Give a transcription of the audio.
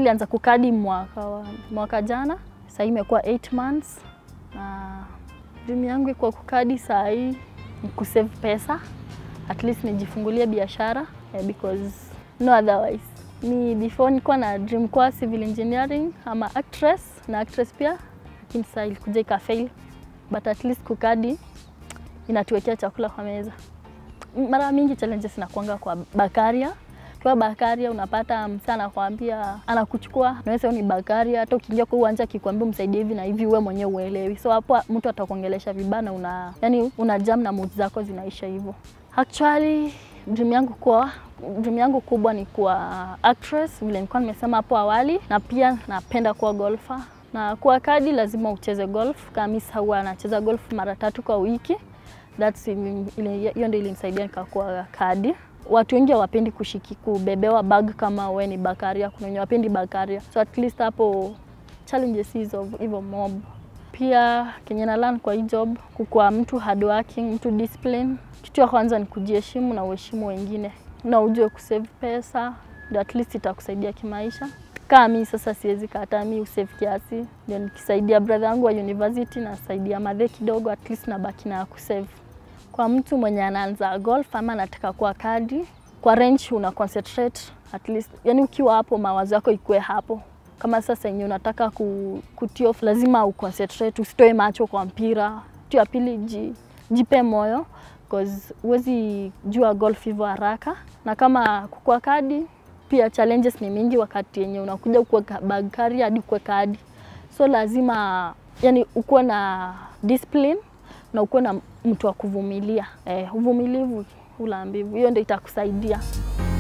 nilianza kukadi mwaka, wa, mwaka jana, sasa imekuwa 8 months na dream yangu iko kukadi saa hii ni kusave pesa at least nijifungulie biashara eh, because no otherwise. Ni before nilikuwa na dream kwa civil engineering ama actress na actress pia, lakini sasa ilikuja ikafail, but at least kukadi inatuwekea chakula kwa meza. Mara mingi challenges inakuanga kwa Bakaria. Kwa Bakaria unapata msa anakwambia anakuchukua, naweza ni Bakaria, hata ukiingia kwa uwanja akikwambia msaidie hivi na hivi, wewe mwenyewe uelewi, so hapo mtu atakuongelesha vibaya na una yani una jam na mood zako zinaisha hivyo. Actually dream yangu kwa dream yangu kubwa ni kuwa actress vile nilikuwa nimesema hapo awali, na pia napenda kuwa golfer na kuwa kadi lazima ucheze golf. Kama mimi huwa anacheza golf mara tatu kwa wiki. That's hiyo ndio ilinisaidia nikakuwa kadi. Watu wengi hawapendi kushiki kubebewa bag kama we ni Bakaria, kuna wenye wapendi Bakaria, so at least hapo challenges hizo hivyo mob. Pia kenye na learn kwa hii job, kukuwa mtu hardworking, mtu discipline. Kitu ya kwanza ni kujiheshimu na uheshimu wengine na ujue kusave pesa, ndio at least itakusaidia kimaisha. Kama mimi sasa siwezi kataa, mimi usave kiasi, ndio nikisaidia brother yangu wa university na saidia madhe kidogo, at least nabaki na kusave. Kwa mtu mwenye anaanza golf ama anataka kuwa kadi, kwa range una concentrate at least, yani ukiwa hapo mawazo yako ikue hapo. Kama sasa yenye unataka ku, kutii off, lazima uconcentrate, usitoe macho kwa mpira. Kitu ya pili, ji, jipe moyo cause huwezi jua golf hivyo haraka, na kama kukua kadi pia challenges ni mingi wakati yenye unakuja kuwa bag carrier hadi kuwa kadi, so lazima yani ukuwe na discipline na ukuwe na mtu wa kuvumilia. Eh, uvumilivu ula mbivu, hiyo ndio itakusaidia.